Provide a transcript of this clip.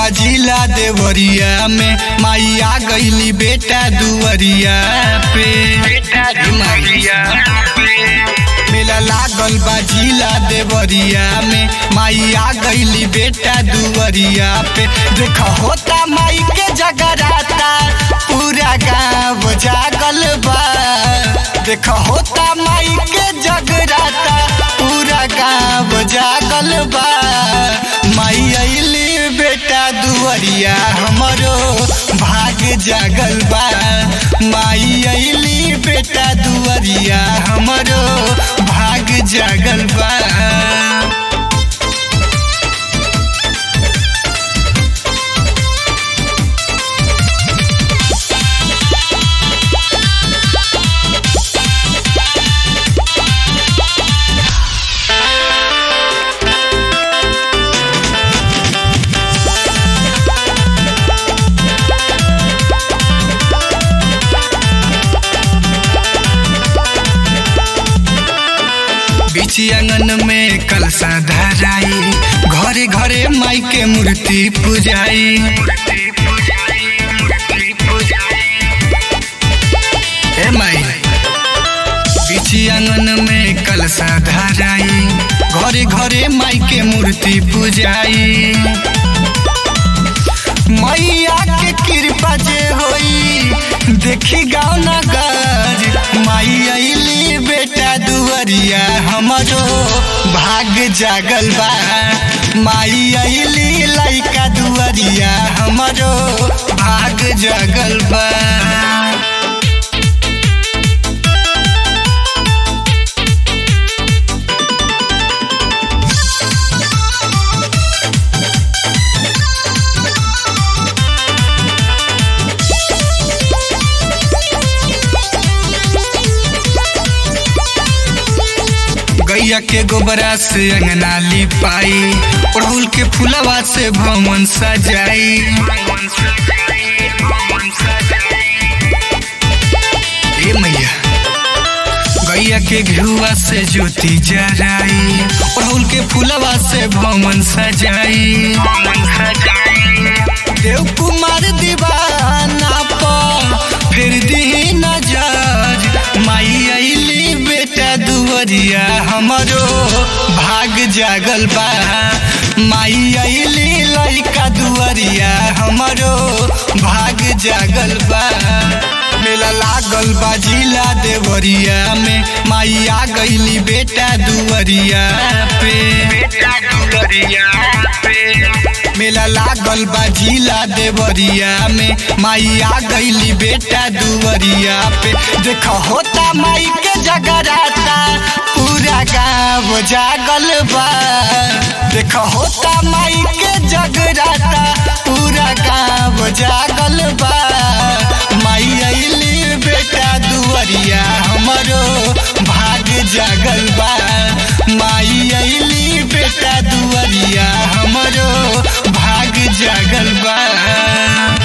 बाजिला देवरिया में माई आ गईली बेटा दुवरिया पे ए माई। मेला लागल बाजिला देवरिया में माई आ गईली बेटा दुवरिया पे देख होता माई के जगराता पूरा गाँव जागल बा देख होता माई के जगराता पूरा गाँव जागल बा माई अली बेटा दुवरिया हमरो भाग जागल बा माई अली बेटा दुवरिया हमरो भाग जागल बा बीची आंगन में कलसा धराई घरे घरे माई के मूर्ति पूजाई ए माई बीची आंगन में कलसा धराई घरे घरे माई के मूर्ति पूजाई मैया के कृपा जे होई देखी गाँव नगर माई अली बेटा दुवरिया हमरो भाग जागल बा माई अली लइका दुवरिया हमरो भाग जागल बा गैया के गोबरा से अंगना लिपाई अड़हुल के फुलवा से भवन सजाई ए मैया गैया के घेुआ से ज्योति जराई अड़हुल के फुलवा से भवन सजाई देव कुमार दीवाना पर फिर दी नजर माई अली बेटा दुवरिया हमरो भाग जागल बा माई अली लइका दुवरिया हमरो भाग जागल बा मेला लागल बा जिला देवरिया में माई आ गईली बेटा दुवरिया पे बेटा दुवरिया पे मेला लागल बा जिला देवरिया में माई आ गईली बेटा दुवरिया पे देख होता माई के जगराता पूरा गाँव जागल बा देख होता माई के जगराता पूरा गाँव जागल बा माई अली बेटा दुवरिया हमरो भाग जागल बा माई अली बेटा दुवरिया हमरो भाग जागल बा